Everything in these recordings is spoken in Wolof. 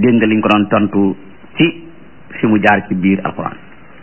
dégg nga liñ ko doon tontu ci fi mu jaar ci biir alquran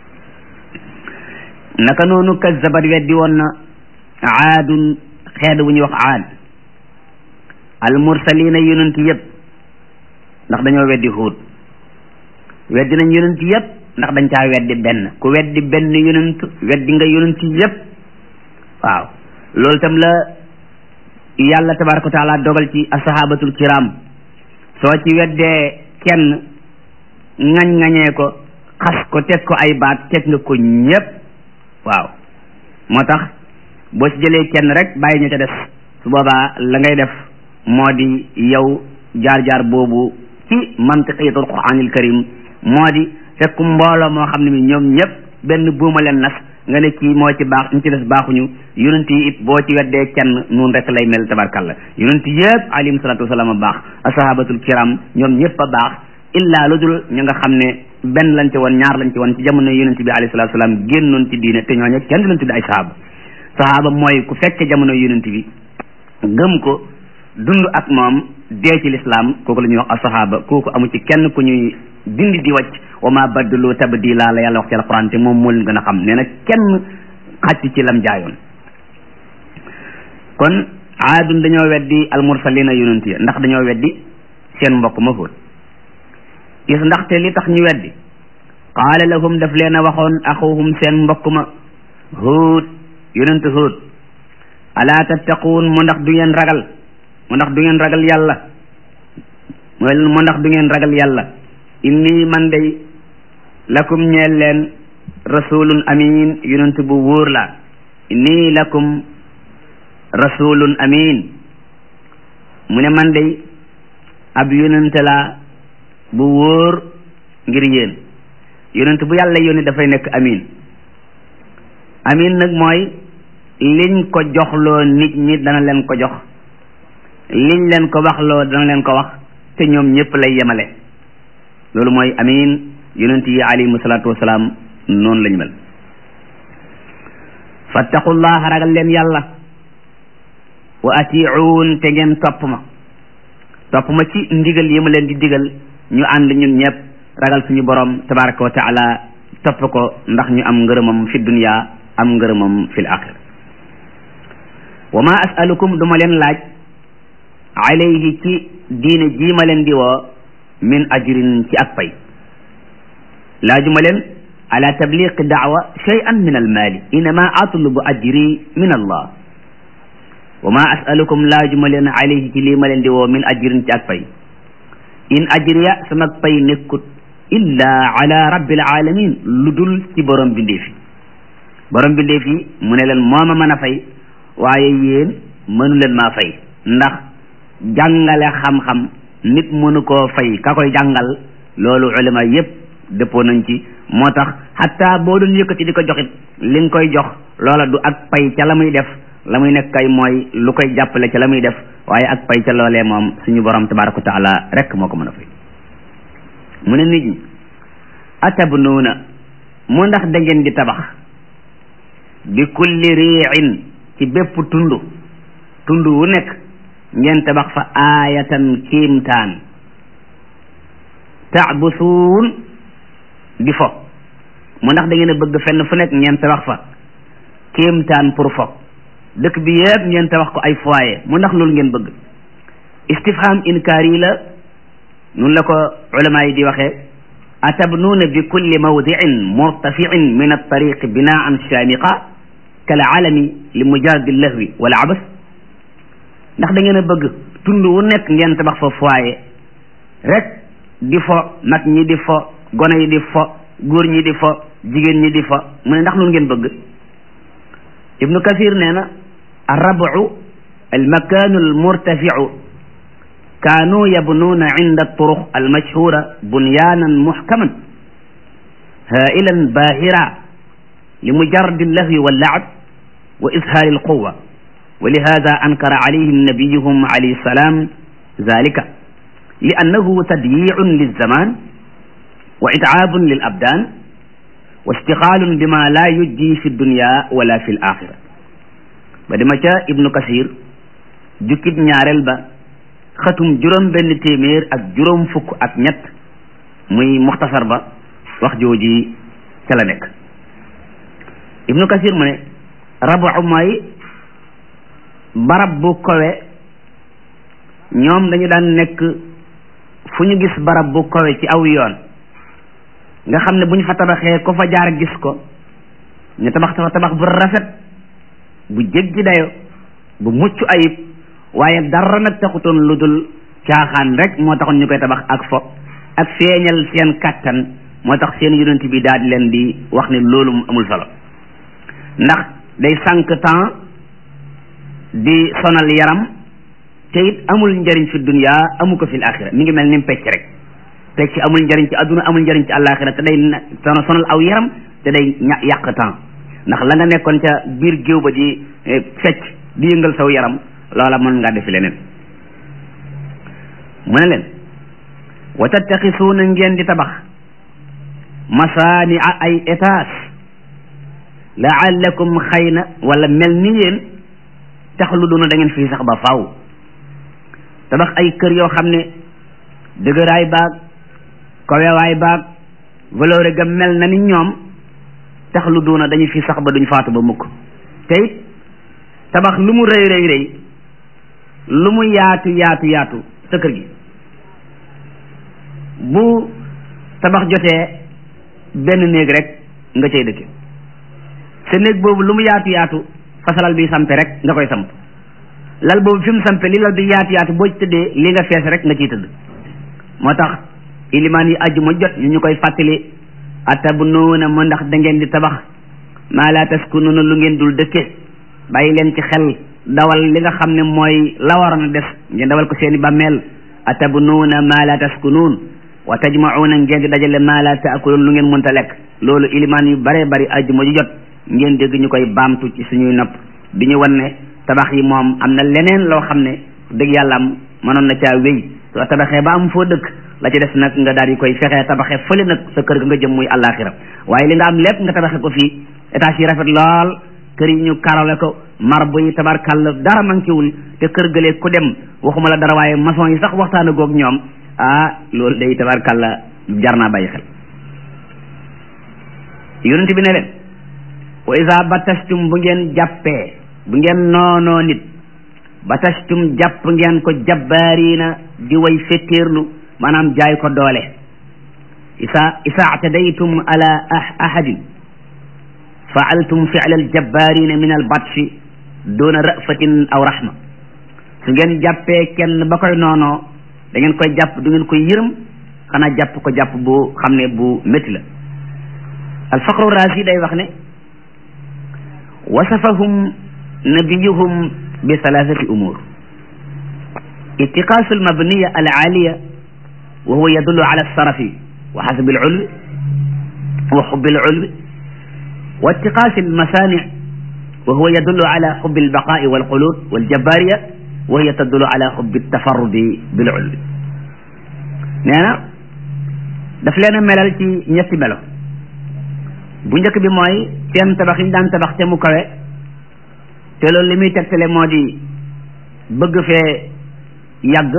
naka noonu kazzabat weddi woon na aadun xeet wu ñuy wax aad al mursalina yonent yëpp ndax dañoo weddi huud weddi nañ yonent yëpp ndax dañ caa weddi benn ku weddi benn yonent weddi nga yonent yëpp waaw loolu tam la yàlla tabaraka wa taala dogal ci asahabatul kiram soo ci weddee kenn ŋañ-ŋañee ko xas ko teg ko ay baat teg nga ko ñépp waaw moo tax boo ci jëlee kenn rek bàyyi ñu ca des su boobaa la ngay def moo di yow jaar-jaar boobu ci mantiqiyatul quranil karim moo di fekk mbooloo moo xam ne mi ñoom ñëpp benn buuma leen nas nga ne kii moo ci baax ñu ci des baaxuñu yonent yi it boo ci weddee kenn noonu rek lay mel tabarkalla yonent yëpp alayhim salaatu wasalaam a baax asahabatul kiram ñoom ñëpp a baax illaa lu dul ñu nga xam ne benn lañ ci woon ñaar lañ ci woon ci jamono yonent bi alayhi salaatu wasalaam génnoon ci diine te ñooñu kenn du leen tudde ay sahaba sahaba mooy ku fekke jamono yonent bi gëm ko dund ak moom dee ci lislaam kooku la ñuy wax asahaba kooku amu ci kenn ku ñuy dindi di wàcc wa ma baddalu tabdila la yàlla wax ci alquran te moom moo leen gën a xam nee na kenn xàcc ci lam jaayoon kon aadun dañoo weddi almursalina yonent ya ndax dañoo weddi seen mbokk ma Huud is ndaxte li tax ñu weddi qaala lahum daf leen a waxoon axuhum seen mbokk ma Huud yonent Huud alaa tattaquun mu ndax du ngeen ragal mu ndax du ngeen ragal yàlla mooy mu ndax du ngeen ragal yàlla inni man day lakum ñeel leen rasulun amin yonent bu wóor la inni lakum rasulun amin mu ne man day ab yonent la bu wóor ngir yéen yonent bu yàlla yónni dafay nekk amin amin nag mooy liñ ko joxloo nit ñi dana leen ko jox liñ leen ko waxloo dana leen ko wax te ñoom ñëpp lay yemale loolu mooy amin yonent yi alayhimu salaatu wasalaam noonu lañu mel fattaqullaha ragal leen yàlla wa atiuun te ngeen topp ma topp ma ci ndigal yi ma leen di digal ñu ànd ñun ñëpp ragal suñu borom tabaraka wa taala topp ko ndax ñu am ngërëmam fi dunya am ngërëmam fil axira wa ma asalukum duma leen laaj alayhi ci diine jii ma leen di woo min ajrin ci ak pay laajuma leen ala tabliqi daawa shay'an min almaali innama atlubu ajri min allah wa ma asalukum laajuma leen alayhi ci lii ma leen di woo min ajrin ci ak pay in ajriya sama pay nekkut illa ala rabbil alamin lu dul ci borom bindeef yi borom bindeef yi mu ne leen moo ma mën a fay waaye yéen mënu leen maa fay ndax jàngale xam-xam nit mënu koo fay ka koy jàngal loolu ulama yépp dëppoo nañ ci moo tax xataa boo doon yëkkati di ko joxit li nga koy jox loola du ak pay ca la muy def la muy nekk kay mooy lu koy jàppale ca la muy def waaye ak pay ca loolee moom suñu borom tabaraka wa taala rek moo ko mën a fay mu ne nit ñi atabnuuna mu ndax da ngeen di tabax bi kulli riin ci bépp tund tund wu nekk ngeen tabax fa aayatan kiimtaan taabusuun di fo mu ndax da ngeen a bëgg fenn fu nekk ngeen tabax fa kiimtaan pour fo dëkk bi yëpp ngeen tabax ko ay foyer mu ndax loolu ngeen bëgg istifham inkaar yi la nun la ko ulama yi di waxee atabnuuna bi kulli mawdiin murtafiin min altariqi binaan shaamiqa kal alami li mujaradi lahwi wala abas ndax da ngeen a bëgg tund wu nekk ngeen tabax fa foyer rek di fo mag ñi di fo gone yi di fo góor ñi di fo jigéen ñi di fo mu ne ndax loolu ngeen bëgg ibnu kasir nee na arrabu almakanu almurtafiu kaanu yabnuuna inda alturuq almashhura bunyanan muhkaman hailan bahira limujaradi allahwi wallacab wa izhaari alquwa ولهذا أنكر عليهم نبيهم عليه السلام ذلك لأنه تضييع للزمان وإتعاب للأبدان واشتغال بما لا يجدي في الدنيا ولا في الآخرة بدما جاء ابن كثير جكب ñaarel ba xatum juróom benn téeméer ak juróom fukk ak ñett muy muxtasar ba wax jooji ca la nekk ibnu kasir mu ne rabu mooy barab bu kowe ñoom dañu daan nekk fu ñu gis barab bu kowe ci aw yoon nga xam ne bu ñu fa tabaxee ko fa jaar gis ko ñu tabax fa tabax bu rafet bu jéggi dayo bu mucc ayib waaye dara nag taxutoon lu dul caaxaan rek moo taxoon ñu koy tabax ak fo ak feeñal seen kàttan moo tax seen yonent bi daal di leen di wax ne loolu amul solo ndax day sànq temps di sonal yaram te it amul njëriñ fi dunya amu ko fil axira mi ngi mel ni pecc rek pecc amul njëriñ ci adduna amul njëriñ ci àllaaxira te day sonal aw yaram te day yàq temps ndax la nga nekkoon ca biir géew ba di fecc di yëngal saw yaram loola mën ngaa defi leneen mu ne leen wa tattaxisuuna ngeen di tabax masaani ay étage laallakum xëy na wala mel ni yéen taxluduuna da ngeen fii sax ba faaw tabax ay kër yoo xam ne dëgëraay baag kowewaay baag valeur ga mel na ni ñoom taxluduuna dañu fi sax ba duñ faatu ba mukk te it tabax lu mu rëy rëy rëy lu mu yaatu yaatu yaatu sa kër gi bu tabax jotee benn néeg rek nga cay dëkke sa néeg boobu lu mu yaatu yaatu fasalal bi sampe rek nga koy samp lal boobu fi mu sampe li lal bi yaatu yaatu boo ci tëddee li nga fees rek nga ciy tëdd moo tax ilimaan yi aju ma jot ñu ñu koy fàttali atabnuuna mu ndax da ngeen di tabax maa laa taskunuuna lu ngeen dul dëkke bàyyi leen ci xel dawal li nga xam ne mooy la waroon a des ngeen dawal ko seeni bàmmeel atabnuuna maa laa taskunuun wa tajma'uuna ngeen di dajale maa laa taakuluun lu ngeen mënta lekk loolu ilimaan yu bare bari aju ma ju jot ngeen dégg ñu koy baamtu ci suñuy nopp di ñu wan ne tabax yi moom am na leneen loo xam ne dëgg yàlla am mënoon na caa wéy soo tabaxee ba am foo dëkk la ci des nag nga daal di koy fexee tabaxee fële nag sa kër ga nga jëm muy àllaaxira waaye li nga am lépp nga tabaxee ko fii étage yi rafet lool kër yi ñu karole ko marbre yi tabarkàll dara manquéwul te kër gëlee ku dem waxuma la dara waaye maçon yi sax waxtaan a goog ñoom ah loolu day tabarkàlla jar naa bàyyi xel yonent bi ne leen wa isa batastum bu ngeen jàppee bu ngeen noonoo nit batastum jàpp ngeen ko jabbaariina di way fettéerlu maanaam jaay ko doole isa isa atadaytum ala ahadin faaltum fi'la aljabbaarina min albatshi duna rafatin aw rahma su ngeen jàppee kenn ba koy noonoo da ngeen koy jàpp du ngeen koy yërëm xanaa jàpp ko jàpp bu xam ne bu métti la alfaqru raasi day wax ne wasafahum nabiyuhum bi thalathati umur اتقاس المبنية العالية وهو يدل على الصرف وحسب العلو وحب العلو واتقاس المصانع وهو يدل على حب البقاء والقلوب والجبارية وهي تدل على حب التفرد بالعلو نانا daf leen a melal ci ñetti melo bu njëkk bi mooy seen tabax yi ñu daan tabax te mu kawe te loolu li muy tegtale moo di bëgg fee yàgg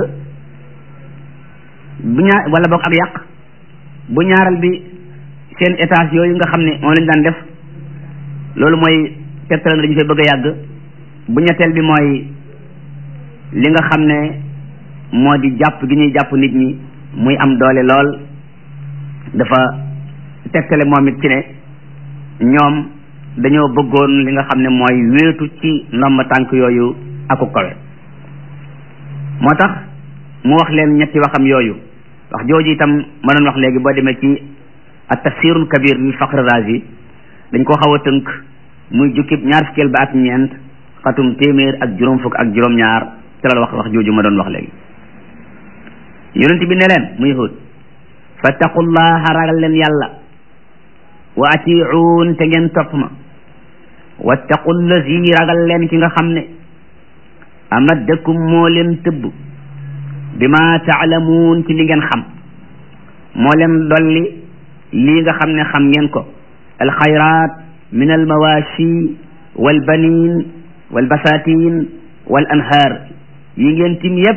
bu ñaar wala boog ak yàq bu ñaaral bi seen étage yooyu nga xam ne moom lañ daan def loolu mooy tegtale na dañu fay bëgg a yàgg bu ñetteel bi mooy li nga xam ne moo di jàpp gi ñuy jàpp nit ñi muy am doole lool dafa tegtale moom it ci ne ñoom dañoo bëggoon li nga xam ne mooy wéetu ci ndomba tànk yooyu aku kawe moo tax mu wax leen ñetti waxam yooyu wax jooju itam ma doon wax léegi boo demee ci at tafsirul kabir bi faqr razi dañ ko xaw a tënk muy jukkib ñaar fukkeel ba ak ñeent xatum téeméer ak juróom fukk ak juróom ñaar ci la wax wax jooju ma doon wax léegi yonent bi ne leen muy yahud fattaqullaha ragal leen yàlla wa atiuun te ngeen topp ma wattaqu lazi ragal leen ki nga xam ne amaddakum moo leen tëbb bi ma taalamuun ci li ngeen xam moo leen dolli lii nga xam ne xam ngeen ko alxayrat min almawashi walbanin walbasatin wal anhaar yi ngeen tim yépp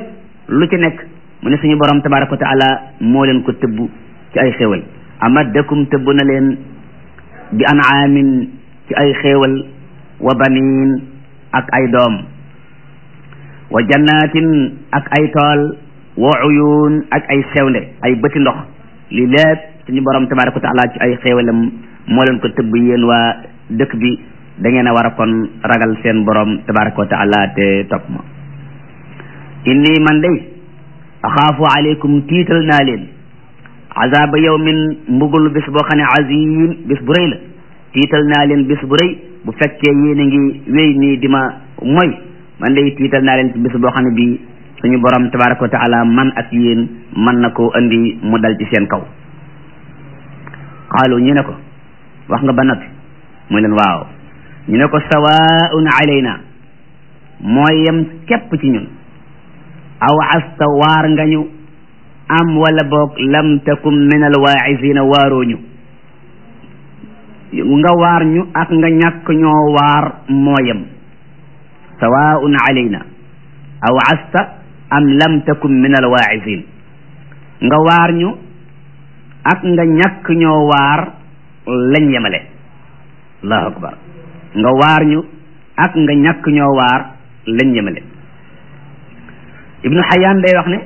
lu ci nekk mu ne suñu borom tabaraka wa taala moo leen ko tëbb ci ay xéewal amaddakum tëbb na leen bi anaamin ci ay xéewal wa baniin ak ay doom wa jannatin ak ay tool wa uyun ak ay sewnde ay bëti ndox li lépp suñu borom tabaraka wa taala ci ay xéewalam moo leen ko tëbb yéen waa dëkk bi da ngeen a war a kon ragal seen borom tabaraka wa taala te topp ma inni man day axaafu aleykum tiital naa leen azaba yawmin mbugul bis boo xam ne azim bis bu rëy la tiital naa leen bis bu rëy bu fekkee yéen a ngi wéy nii di ma mooy man day tiital naa leen ci bis boo xam ne bii suñu borom tabaraka wa taala man ak yéen man na koo andi mu dal ci seen kaw xaalu ñu ne ko wax nga ba noppi mu leen waaw ñu ne ko sawaun alayna mooy yem képp ci ñun aw asta waar nga ñu am wala boog lam takum min al waaisina waarooñu nga waar ñu ak nga ñàkk ñoo waar mooyam sawaun alayna aw asta am lam takum min al waaisin nga waar ñu ak nga ñàkk ñoo waar lañ yemale allahu akbar nga waar ñu ak nga ñàkk ñoo waar lañ yemale ibnu xayaan day wax ne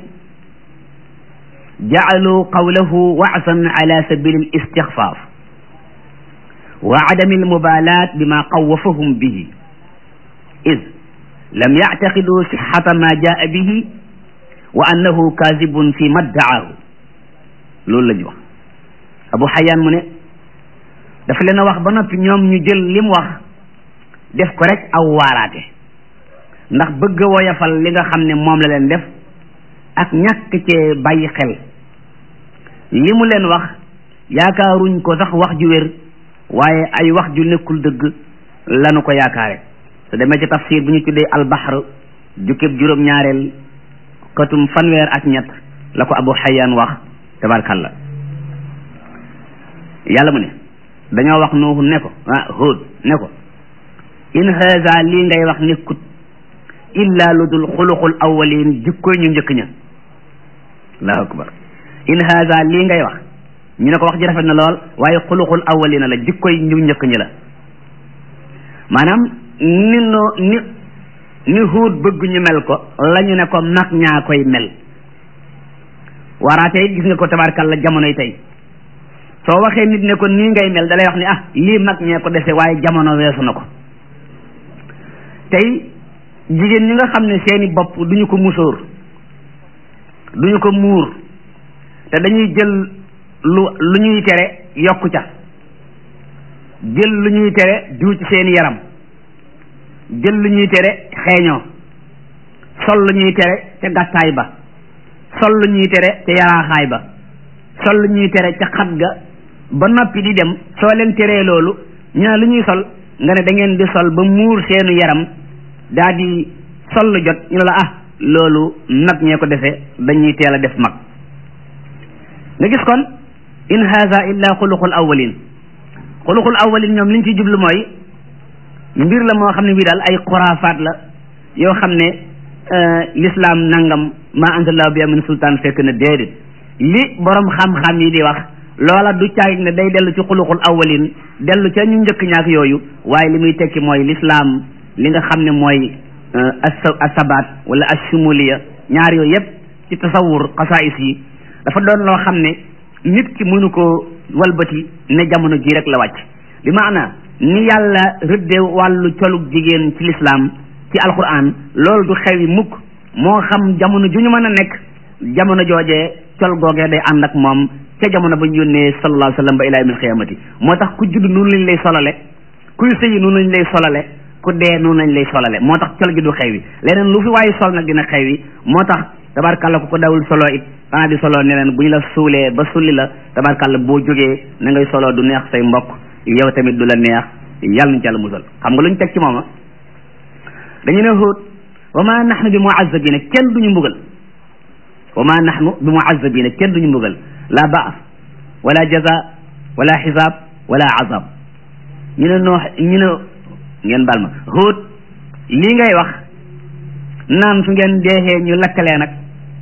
jacaluu qawlahu waasan ala sabili al istixfaaf wa adami al mubaalaat bima qawafahum bihi id lam yactaqidu sixata ma jaa bihi wa annahu kaazibun fi ma ddacaahu loolu la ñu wax abu xayaan mu ne dafa leen a wax ba noppi ñoom ñu jël li mu wax def ko rek aw waaraate ndax bëgg a woyafal li nga xam ne moom la leen def ak ñàkk cee bàyyi xel li mu leen wax yaakaaruñ ko sax wax ju wér waaye ay wax ju nekkul dëgg lanu ko yaakaare su demee ci tafsir bu ñu tuddee albaxar jukkib juróom-ñaareel katum fanweer ak ñett la ko abu xayaan wax tabarkalla yàlla mu ne dañoo wax nuuhu ne ko ah Huud ne ko in haza lii ngay wax nekkut illa lu dul xuluqul awwalin jikkoy ñu njëkk ña allahu akbar in haza lii ngay wax ñu ne ko wax ji rafet na lool waaye xuluqul awwalina la jikkoy ñu njëkk ñi la maanaam ni no ni ni Huud bëgg ñu mel ko la ñu ne ko mag ñaa koy mel waraate it gis nga ko tabarkalla jamonoy tey soo waxee nit ne ko nii ngay mel dalay wax ni ah lii mag ñee ko dese waaye jamono weesu na ko tey jigéen ñi nga xam ne seeni bopp duñu ko musóor duñu ko muur te dañuy jël lu lu ñuy tere yokku ca jël lu ñuy tere diw ci seeni yaram jël lu ñuy tere xeeñoo sol lu ñuy tere ca gàttaay ba sol lu ñuy tere ca yaraaxaay ba sol lu ñuy tere ca xat ga ba noppi di dem soo leen teree loolu ñu ne lu ñuy sol nga ne da ngeen di sol ba muur seenu yaram daa di sol lu jot ñu ne la ah loolu nag ñee ko defee dañuy teel a def mag nga gis kon in haza illa xuluqul awwalin xuluqul awwalin ñoom liñ ci jublu mooy mbir la moo xam ne bii daal ay xuraafaat la yoo xam ne l'islam nangam ma anzalallahu bi min sultaan fekk na déedéet li borom xam-xam yi di wax loola du caagit ne day dellu ci xuluqul awwalin dellu ca ñu njëkk ñaak yooyu waaye li muy tekki mooy l'islam li nga xam ne mooy asabaat wala ashumuliya ñaar yooyu yëpp ci tasawur xasaais yi dafa doon loo xam ne nit ki mënu ko walbati ne jamono ji rek la wàcc bi maana ni yàlla rëdde wàllu colug jigéen ci l'islam ci alquran loolu du xewi mukk moo xam jamono ju ñu mën a nekk jamono joojee col googee day ànd ak moom ca jamono ba ñu yónnee sallallahu alayhi wa sallam ba ilaa yawmil xiyaamati moo tax ku judd noonu lañ lay solale kuy sëyi noonu lañ lay solale ku dee noonu lañ lay solale moo tax col gi du xewi leneen lu fi waaye sol nag dina xewi moo tax tabarkàlla ku ko dawul solo it xanaa di solo ne leen bu ñu la suulee ba sulli la tabarkàlla boo jógee na ngay solo du neex say mbokk yow tamit du la neex yàlla nañ ci yàlla musal xam nga lu ñu teg ci mooma dañu ne Huud wa ma nahnu bi muazzabina kenn duñu mbugal wa ma nahnu bi muazzabina kenn duñu mbugal la baas wala jaza wala xisaab wala azab ñu ne noo ñu ne ngeen baal ma Huud lii ngay wax naan su ngeen deexee ñu lakkalee nag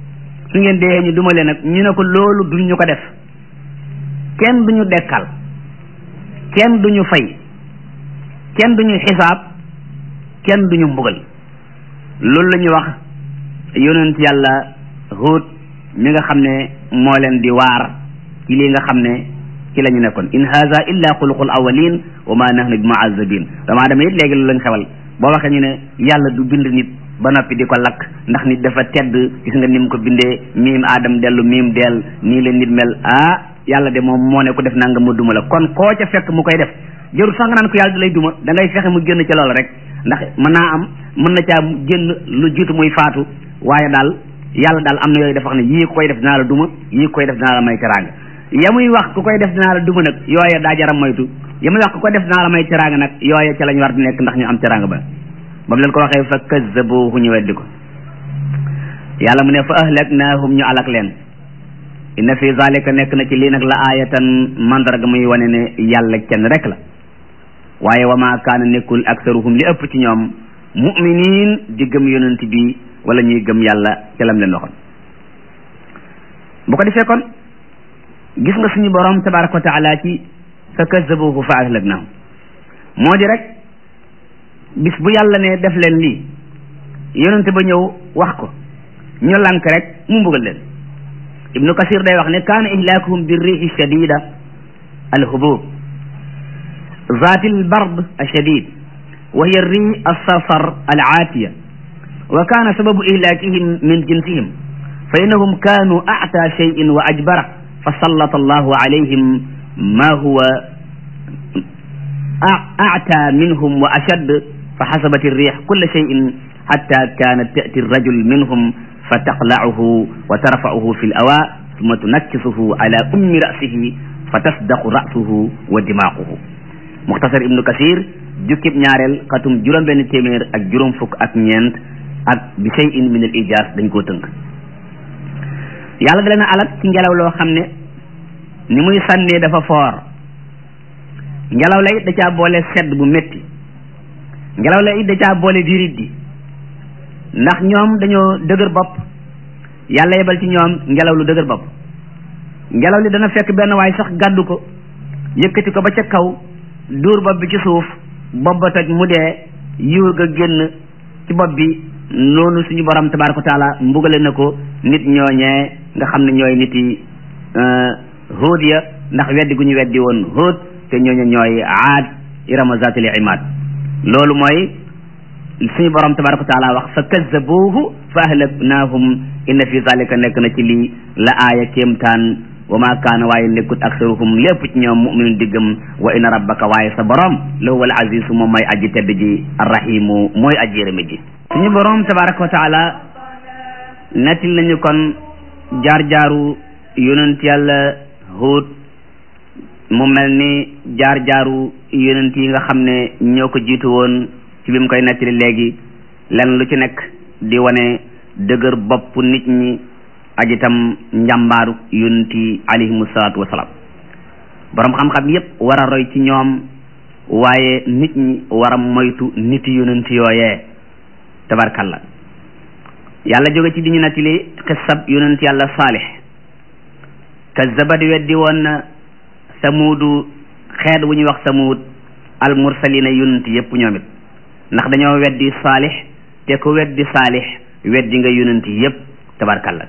su ngeen dee ñu duma leen nag ñu ne ko loolu duñ ñu ko def kenn duñu dekkal kenn duñu fay kenn duñu xisaab kenn duñu mbugal loolu la ñuy wax yonent yàlla Huud mi nga xam ne moo leen di waar ci lii nga xam ne ci la ñu nekkoon in haza illa xuluqul awalin wa ma nahnu bi muazabin dama dama it léegi loolu lañ xewal boo waxee ñu ne yàlla du bind nit ba noppi di ko lakk ndax nit dafa tedd gis nga ni mu ko bindee miim aadam dellu miim dell nii la nit mel ah yàlla de moom moo ne ko def nanga mu duma la kon koo ca fekk mu koy def jarul sax nga naan ko yàlla da lay duma da ngay fexe mu génn ci loolu rek ndax mën naa am mën na caa génn lu jiitu muy faatu waaye daal yàlla daal am na yooyu dafa xam ne yii ku koy def dinaa la duma yii ku koy def dinaa la may teraanga ya muy wax ku koy def dinaa la duma nag yooye daa jaram moytu ya muy wax ku koy def dinaa la may teraanga nag yooye ca lañ war di nekk ndax ñu am teraanga ba ba mu leen ko waxee fa kazzabuhu ñu weddi ko yàlla mu ne fa ahlaknaahum ñu alak leen inna fi zalika nekk na ci lii nag la aayatan mandarga muy wane ne yàlla kenn rek la waaye wa ma kaana nekkul aksaruhum li ëpp ci ñoom mu'minin di gëm yonent bi wala ñuy gëm yàlla ca lam leen waxoon bu ko defee kon gis nga suñu borom tabaraka wa taala ci fa kazzabuhu fa ahlaknaahum moo di rek bis bu yàlla ne def leen lii yonent ba ñëw wax ko ñu lank rek mu mbugal leen ibnu kasir day wax ne kaana ihlaakuhum bi riixi shadida alhubub zaati albard ashadid wa hiya ri alsarsar alaatiya wa kaana sababu ihlaakihim min jinsihim fa innahum kaanu actaa cheyin wa ajbara fa sallata allahu alayhim ma huwa actaa minhum wa ashad fa xasabat alriix kulla cheyin xatta kaanat tati alrajul minhum fa taqlacuhu wa tarfacuhu fi lawa summa tunakkisuhu ala ummi rasihi fa tasdaqu rasuhu wa dimaaquhu muxtasar ibnu kasir jukkib ñaareel xatum juróom benn téeméer ak juróom fukk ak ñeent ak bi cheyin min al ijaas dañ koo tënk yàlla da leen a alak ci ngelaw loo xam ne ni muy sànnee dafa foor ngelaw la it da caa boole sedd bu métti ngelaw la it da caa boole dirit di ndax ñoom dañoo dëgër bopp yàlla yebal ci ñoom ngelaw lu dëgër bopp ngelaw li dana fekk benn waay sax gàddu ko yëkkati ko ba ca kaw duur bopp bi ci suuf bopp ba toj mu dee yiw ga génn ci bopp bi noonu suñu borom tabaraka wa taala mbugale na ko nit ñooñee nga xam ne ñooy nit yi hóod ya ndax weddi gu ñu weddi woon hóod te ñooñu ñooy aad irama zatil imad loolu mooy suñu borom tabaraka wa taala wax fa kazzabuhu fa ahlaknaahum inna fi zalika nekk na ci lii la aaya kéemtaan wa ma kaana waaye nekkut aksaruhum lépp ci ñoom muminun diggam wa inna rabbaka waaye sa borom la huwa al azizu moom mooy aji tedd ji arrahimu mooy aji yërëme ji suñu borom tabaraka wa taala nettil nañu kon jaar-jaaru yonent yàlla Huud mu mel ni jaar-jaaru yonent yi nga xam ne ñoo ko jiitu woon ci bi mu koy nettali léegi lenn lu ci nekk di wane dëgër bopp nit ñi ak itam njàmbaaru yonent yi alayhimu salaatu wasalaam borom xam-xam yépp war a roy ci ñoom waaye nit ñi war a moytu nit yonent yooyee tabarkalla yàlla jóge ci di ñu nettali xissab yonent yàlla saalix kazabat weddi woon na samuudu xeet wu ñuy wax samuud al mursalina yonent yépp ñoom it ndax dañoo weddi saalix te ku weddi saalix weddi nga yonent yépp tabarkalla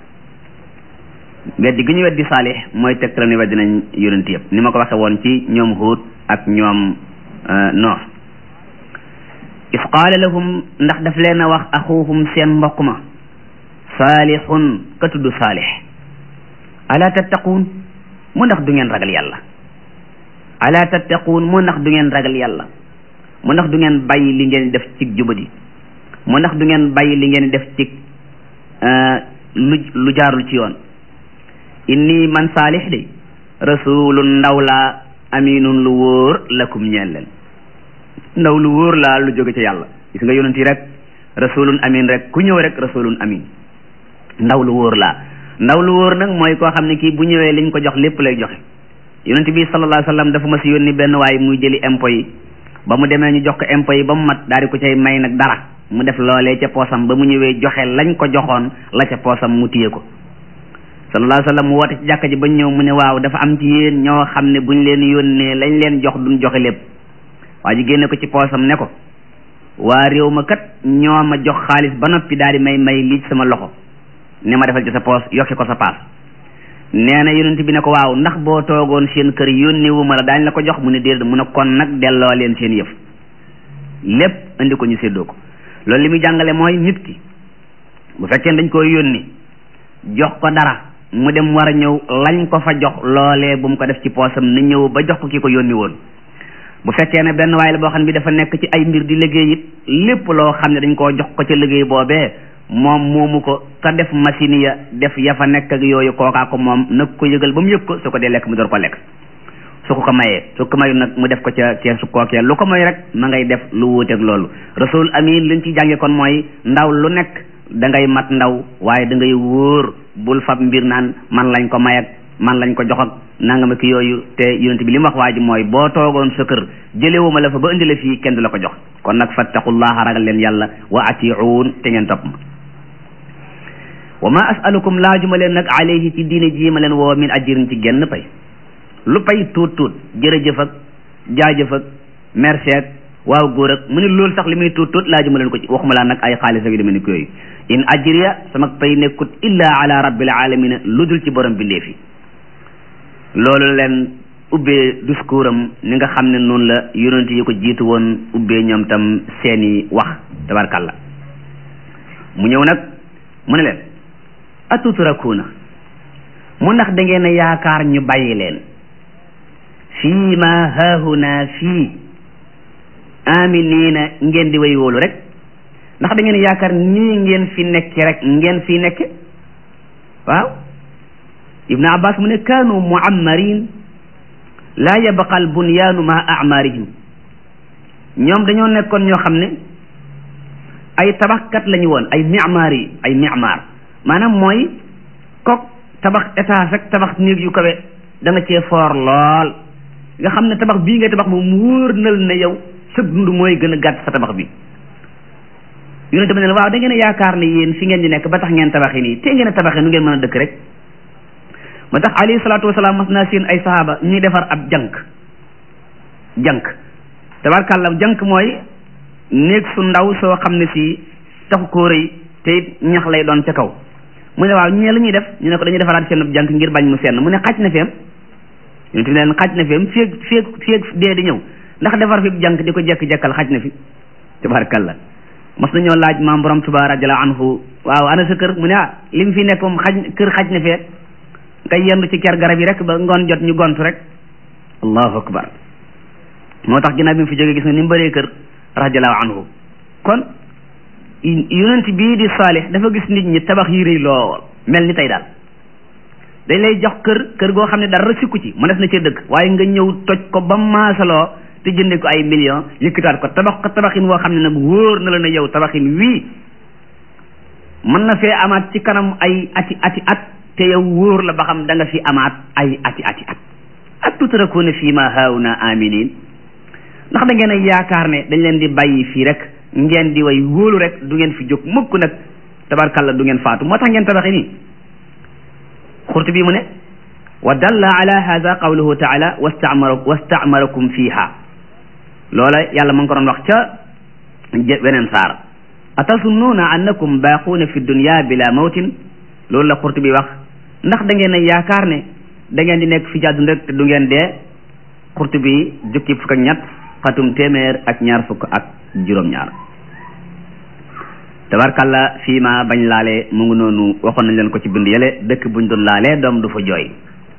weddi gi ñu weddi saalix mooy tegtala ni weddi nañ yonent yépp ni ma ko waxe woon ci ñoom Huud ak ñoom Noox is qaala lahum ndax daf leen a wax axuuhum seen mbokk ma saalixun ka tudd saalix ala tattaquun mu ndax du ngeen ragal yàlla ala tattaquun mu ndax du ngeen ragal yàlla mu ndax du ngeen bàyyi li ngeen def ci jubadi mu ndax du ngeen bàyyi li ngeen def ci lu lu jaarul ci yoon inni man saalix de rasulun ndaw laa aminun lu wóor lakum ñeel leen ndaw lu wóor laa lu jóge ci yàlla gis nga yonent yi rek rasulun amin rek ku ñëw rek rasulun amin ndaw lu wóor laa ndaw lu wóor nag mooy koo xam ne kii bu ñëwee liñ ko jox lépp lay joxe yonent bi sallallahu alayhi wasallam dafa ma si yónni benn waay muy jëli impôt yi ba mu demee ñu jox ko impôt yi ba mu mat daal di ko cay may nag dara mu def loolee ca poosam ba mu ñëwee joxe lañ ko joxoon la ca poosam mu téye ko sallallahu alayhi wa sallam mu woote ci jàkka ji bañ ñëw mu ne waaw dafa am ci yéen ñoo xam ne buñ leen yónnee lañ leen jox duñ joxe lépp waa ji génne ko ci poosam ne ko waa réew ma kat ñoo ma jox xaalis ba noppi daal di may may lii sama loxo ne ma defal ci sa poos yokki ko sa paas nee na yonent bi ne ko waaw ndax boo toogoon seen kër yónnee wu ma la daañ la ko jox mu ne déedéet mu ne kon nag delloo leen seen yëf lépp indi ko ñu séddoo ko loolu li muy jàngale mooy nit ki bu fekkee dañ koy yónni jox ko dara mu dem war a ñëw lañ ko fa jox loolee bu mu ko def ci poosam na ñëw ba jox ko ki ko yónni woon bu fekkee ne benn waay la boo xam ne bi dafa nekk ci ay mbir di liggéey it lépp loo xam ne dañ koo jox ko ca liggéey boobee moom moomu ko ka def machine ya def ya fa nekk ak yooyu kookaa ko moom nag ko yëgal ba mu yëg ko su ko dee lekk mu door ko lekk su ko ko mayee su ko mayu nag mu def ko ca keesu kookee lu ko may rek ma ngay def lu wuuteeg loolu rasul amin liñ ci jànge kon mooy ndaw lu nekk da ngay mat ndaw waaye da ngay wóor bul fab mbir naan man lañ ko may ak man lañ ko jox ak nangama ki yooyu te yonent bi li mu wax waa ji mooy boo toogoon sa kër jëlewuma la fa ba indi la fii kenn du la ko jox kon nag fattaqullaha ragal leen yàlla wa atiuun te ngeen topp ma wa ma asalukum laajuma leen nag alayhi ci diine ji ma leen woo min ajirin ci genn pay lu pay tuut tuut jërëjëf ak jaajëf ak merci ak waaw góor ak mu ne loolu sax li muy tuut tuut laajuma leen ko ci waxuma laa nag ay xaalis ak yu demee ni ko yooyu in ajriya sama pay nekkut illa ala rabbil alamina lu dul ci borom bindee fi loolu leen ubbee discours am ni nga xam ne noonu la yonent yi ko jiitu woon ubbee ñoom tam seeni wax tabarkalla mu ñëw nag mu ne leen atutrakuuna mu ndax da ngeen a yaakaar ñu bàyyi leen fii ma haahuna fii aminiina ngeen di way wóolu rek ndax da ngeen yaakaar nii ngeen fi nekke rek ngeen fi nekke waaw ibnu abbas mu ne kaanu muammarin laa yabqa al bunyaanu ma amarihim ñoom dañoo nekkoon ñoo xam ne ay tabaxkat lañu woon ay mimaar yi ay mimaar maanaam mooy kok tabax étage rek tabax néeg yu kawe da nga cee foor lool nga xam ne tabax bii nga tabax moom wóor nal ne yow sa dund mooy gën a gàtt sa tabax bi yonente bi ne waaw da ngeen a yaakaar ne yéen fi ngeen di nekk ba tax ngeen tabaxi nii te ngeen a tabaxi nu ngeen mën a dëkk rek ma tax alayhi salaatu wasalaam mas naa seen ay sahaaba ñuy defar ab jànk jànk tabarkàlla jànk mooy néeg su ndaw soo xam ne si taxu koo rëy te it ñax lay doon ca kaw mu ne waaw ñee la ñuy def ñu ne ko dañuy defaraat seen jànk ngir bañ mu senn mu ne xaj na feem yonente bi ne leen xaj na feem féeg féeg féeg dee di ñëw ndax defar fi jànk di ko jekk-jekkal xaj na fi tabarkàlla mas nañoo laaj maam borom Tuubaa radiyallaahu anhu waaw ana sa kër mu ne ah li mu fi nekk moom xaj kër xaj na fee nga yendu ci ker garab yi rek ba ngoon jot ñu gontu rek allahu akbar moo tax ginnaaw bi mu fi jógee gis nga ni mu bëree kër radiyallaahu anhu kon yonent bii di saalix dafa gis nit ñi tabax yi rëy lool mel ni tey daal dañ lay jox kër kër goo xam ne dara sikku ci mënees na cee dëkk waaye nga ñëw toj ko ba maasaloo te jënde ko ay millions yëkkataat ko tabax ko tabaxin woo xam ne nag wóor na la ne yow tabaxin wii mën na fee amaat ci kanam ay ati ati at te yow wóor la ba xam da nga fi amaat ay ati ati at ak tutrakuuna fii ma haawna aminin ndax da ngeen a yaakaar ne dañ leen di bàyyi fii rek ngeen di way wóolu rek du ngeen fi jóg mukk nag tabarkalla du ngeen faatu moo tax ngeen tabaxi nii xurtu bi mu ne wa dalla ala hada qawluhu taala wastamara wastamarakum fiha loola yàlla ma ngi ko doon wax ca weneen saar atasunnuuna annakum baaquuna fi dunya bila mawtin loolu la xurtu bi wax ndax da ngeen a yaakaar ne da ngeen di nekk fi jàddun rek te du ngeen dee xurtu bi jukki fukk ak ñett xatum téeméer ak ñaar fukk ak juróom-ñaar tabarkalla fii ma bañ laale mu ngi noonu waxoon nañ leen ko ci bind yële dëkk buñ doon laalee doom du fa jooy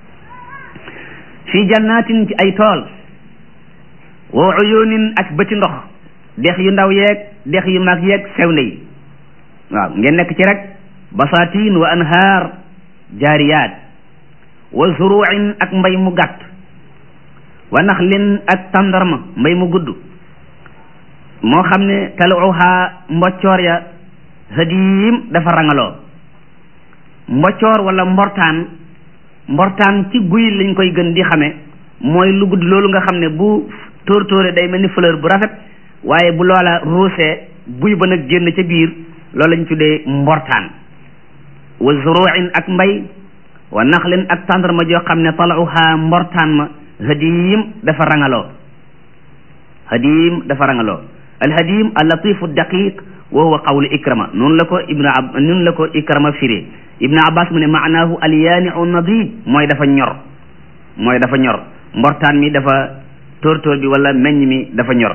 fii jannatin ci ay tool wa uyunin ak bëti ndox dex yu ndaw yeeg dex yu mag yeeg sewnde yi waaw ngeen nekk ci rek basatin wa anhaar jaariyaat wa zuruin ak mbay mu gàtt wa naxlin ak tàndarma mbay mu gudd moo xam ne taluha mboccoor ya hadiim dafa rangaloo mboccoor wala mbortaan mbortaan ci guy lañ koy gën di xame mooy lu gudd loolu nga xam ne bu tóor tóore day mel ni fleur bu rafet waaye bu loola ruusee buy ba nag génn ca biir loolu lañ tuddee mbortaan wa zuruin ak mbay wa naxlin ak tàndarma joo xam ne talauha mbortaan ma hadiim dafa rangaloo hadiim dafa rangaloo alhadiim allatifu daqiq wa huwa qawlu ikrama noonu la ko ibnu ab noonu la ko ikrama firee ibnu abbas mu ne maanaahu alyaaniu nadid mooy dafa ñor mooy dafa ñor mbortaan mi dafa tóortóor bi wala meññ mi dafa ñor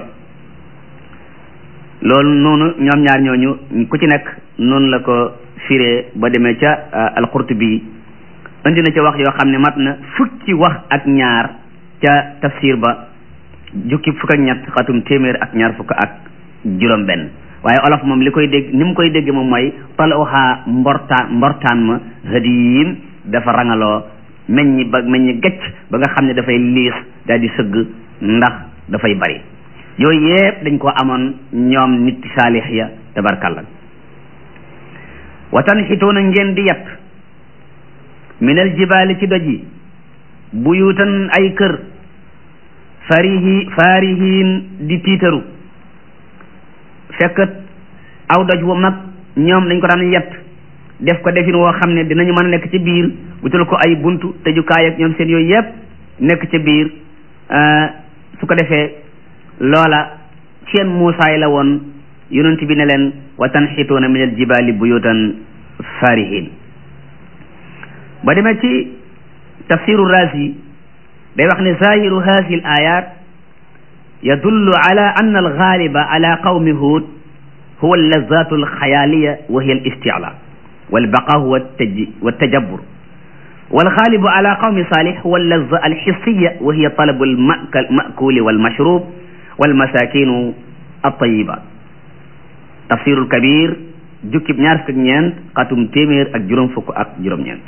loolu noonu ñoom ñaar ñooñu ku ci nekk noonu la ko firee ba demee ca alqurtubi indi na ca wax yoo xam ne mat na fukki wax ak ñaar ca tafsir ba jukki fukk ak ñett xatum téeméer ak ñaar fukk ak juróom benn waaye olof moom li koy dégg ni mu koy dégg moom mooy talooxaa mbortaan mbortaan ma hadiim dafa rangaloo meññi ba meññi gecc ba nga xam ne dafay liis daal di sëgg ndax dafay bari yooyu yépp dañ ko amoon ñoom nit saalix ya tabarkalla watan xituuna ngeen di yett minal jibaali ci doj yi buyutan ay kër farihi farihin di tiitaru fekk aw doj wu mag ñoom dañ ko daan yett def ko defin woo xam ne dinañu mën a nekk ci biir wutal ko ay buntu tëjukaay ak ñoom seen yooyu yépp nekk ci biir su ko defee loola seen muusaay la woon yonent bi ne leen wa tanxituuna min aljibaali buyutan farihin ba demee ci tafsiru razi day wax ne zahiru hadihi al ayat yadullu ala anna algaaliba ala qawmi huud huwa allazatu alxayaliya wa hiya alisticla walbaqa huwa والتجبر والغالب على قوم صالح هو اللذة الحسية وهي طلب المأكول والمشروب والمساكين الطيبة تفسير الكبير jukkib ñaar fukk ak ñeent xatum téeméer ak juróom fukk ak juróom-ñeent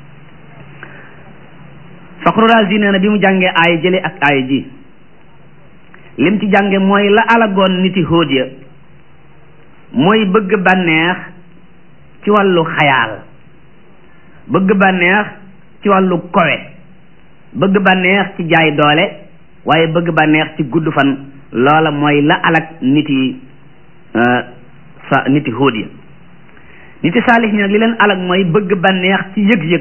Faxru Raazi nee na bi mu jàngee aaya jële ak aaya ji lim ci jànge mooy la alagoon niti hóod ya mooy bëgg bànneex ci wàllu xayaal bëgg bànneex ci wàllu kowe bëgg bànneex ci jaay doole waaye bëgg bànneex ci gudd fan loola mooy la alag niti sa niti hóod ya niti saalix ñi nag li leen alag mooy bëgg bànneex ci yëg-yëg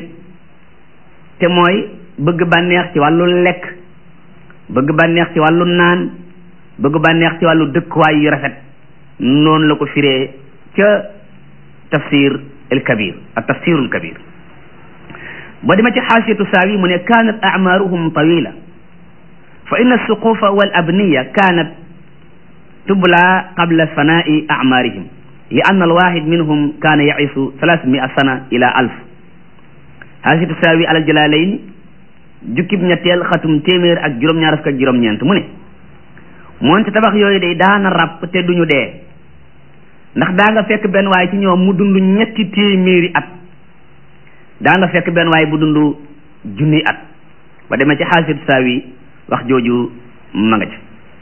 te mooy bëgg bànneex ci wàllu lekk bëgg bànneex ci wàllu naan bëgg bànneex ci wàllu dëkkuwaay yu rafet noonu la ko firee ca tafsir el kabir ak tafsirul kabir ba dema ci xaasiyatu saawi mu ne kaanat acmaaruhum tawila fa inna alsuqufa wal abniya kaanat tubla qabla fanaai acmaarihim li anna alwaxid minhum kaana yacisu thalathmia sana ila alf xaasiyatu saawi alal jalalayn jukkib ñetteel xatum téeméer ak juróom-ñaar fukk ak juróom-ñeent mu ne moonte tabax yooyu day daana ràpp te duñu dee ndax daa nga fekk benn waay ci ñoom mu dund ñetti téeméeri at daa nga fekk benn waay bu dund junni at ba demee ci xaasiyatu saawi wax jooju ma nga ci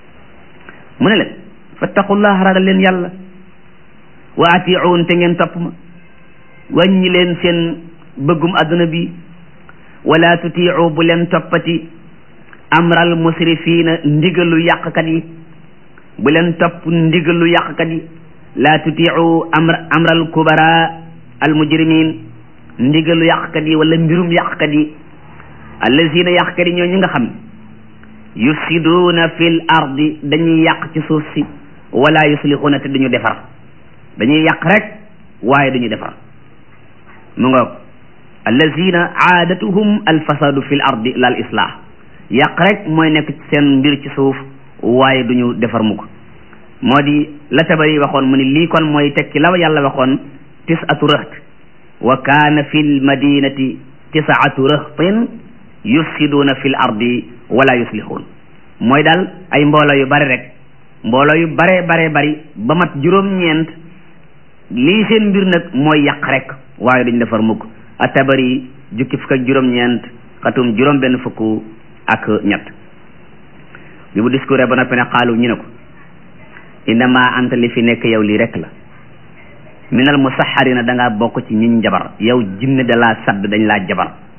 mu ne leen fattaqullah ragal leen yàlla wa atiuun te ngeen topp ma wàññi leen seen bëggum adduna bi wala tutiu bu leen toppati amral musrifina ndigalu yàqkat yi bu leen topp ndigalu yàqkat yi la tutiu amr amral kubara al mujrimin ndigalu yàqkat yi wala mbirum yàqkat yi allazina yàqkat yi ñoo ñi nga xam yufsiduuna fil ardi dañuy yàq ci suuf si wala yuslixuuna te duñu defar dañuy yàq rek waaye duñu defar mu ngoog allazina aadatuhum alfasadu fi l ardi la al islah yàq rek mooy nekk seen mbir ci suuf waaye duñu defar mukk moo di la tabari waxoon mu ni lii kon mooy tekki la yàlla waxoon tisatu rëht wa kaana fi l madinati tisaatu rëhtin yufsiduuna fi l ardi wala yuslixuun mooy daal ay mbooloo yu bari rek mbooloo yu bare bare bari ba mat juróom-ñeent lii seen mbir nag mooy yàq rek waaye duñ defar mukk atabari jukki fukk ak juróom-ñeent xatum juróom benn fukk ak ñett bi bu discours ba noppi ne xaalu ñu ne ko innama anta li fi nekk yow lii rek la minal musaxarina da ngaa bokk ci ñiñ jabar yow jinne da laa sadd dañ laa jabar